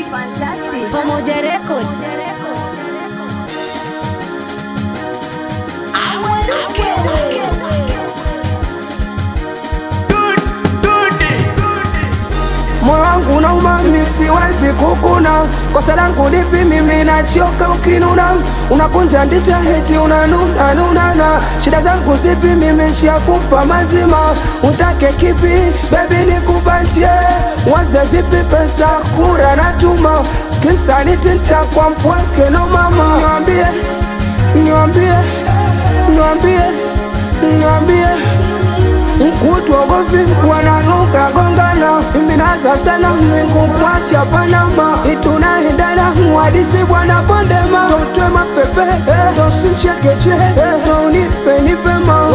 Fantastic. Pamoja Record. Moyo wangu na umami siwezi kukuna, kosa langu lipi? Mimi nachoka ukinuna, unakunja ndita heti unanuna nunana, shida zangu zipi? Mimi shakufa mazima, utake kipi? Baby nikupatie, waze vipi? Pesa kura natuma, kisa nitinta kwa mpweke no mama, niambie, niambie, niambie, niambie mkutogovi wananuka gongana minaza sana mwingu kwacha panama itunaendana mwadisi bwana bondema totwe mapepe tosinchekeche tonipe nipema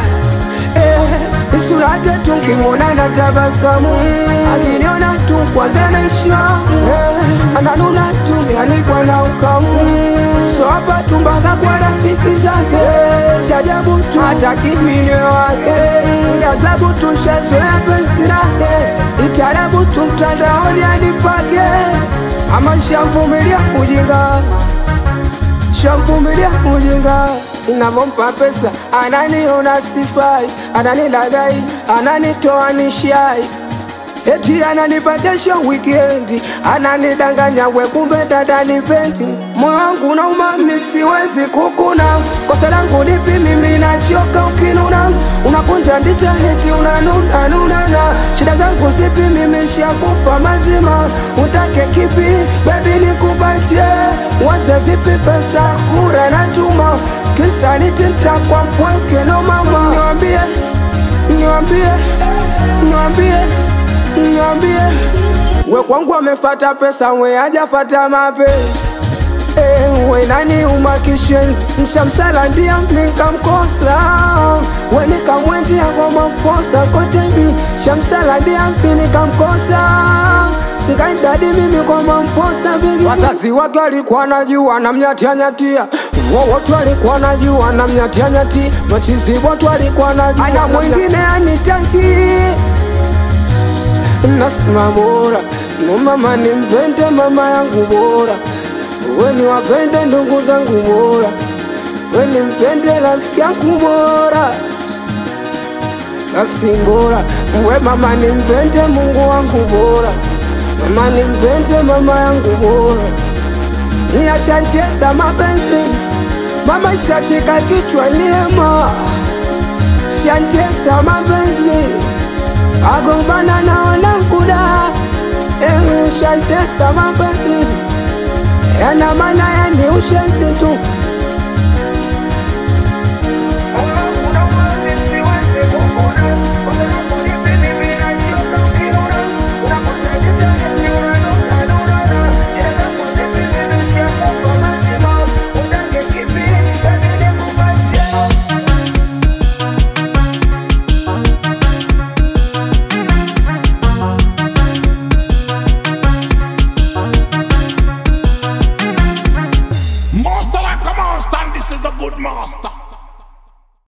sura yake tunkimwona na tabasamu akiniona tu kwanza naishamu ananuna tu anikwa na ukamu so hapa tumbaga kwa rafiki zake shajabu tu hata kimine wake gazabu tu shazoea penzi lake itarabu tu mtandaoni anipake ama shamvumilia ujinga shamvumilia ujinga inavompa pesa ananiona sifai ananilagai ananitoa nishai eti ananipa kesho wikendi ananidanganya we kumbe dada nipendi moyo wangu na umami siwezi kukuna kosa langu lipi mimi nachoka ukinuna unakunja ndita heti unanuna nunana shida zangu zipi mimi shakufa mazima utake kipi bebi nikupatie waze vipi pesa kura na chuma kisa nitinta kwa mpweke no mama niwambie niwambie niwambie niambie we kwangu amefata pesa we hajafata mapenzi Eh, we nani umakishenzi nshamsala ndia nikamkosa we nikamwendia kwa maposa kotemi shamsala ndia nikamkosa ngaidadi mimi kwa mamposa bibi wazazi wake walikuwa najua namnyatianyatia wowote walikuwa najua namnyatianyati machizi wote walikuwa najua ana mwingine anitaki nasema bora no mama nimpende mama yangu bora weni wapende ndugu zangu bora weni mpende rafiki yangu bora basi bora we mama nimpende mungu wangu bora mama nimpende mama yangu bora niyashantiesa mapenzi mama shashika kichwa liema shantiesa mapenzi agombana na wananguda shantesa mapenzi yana maana yani ushenzi tu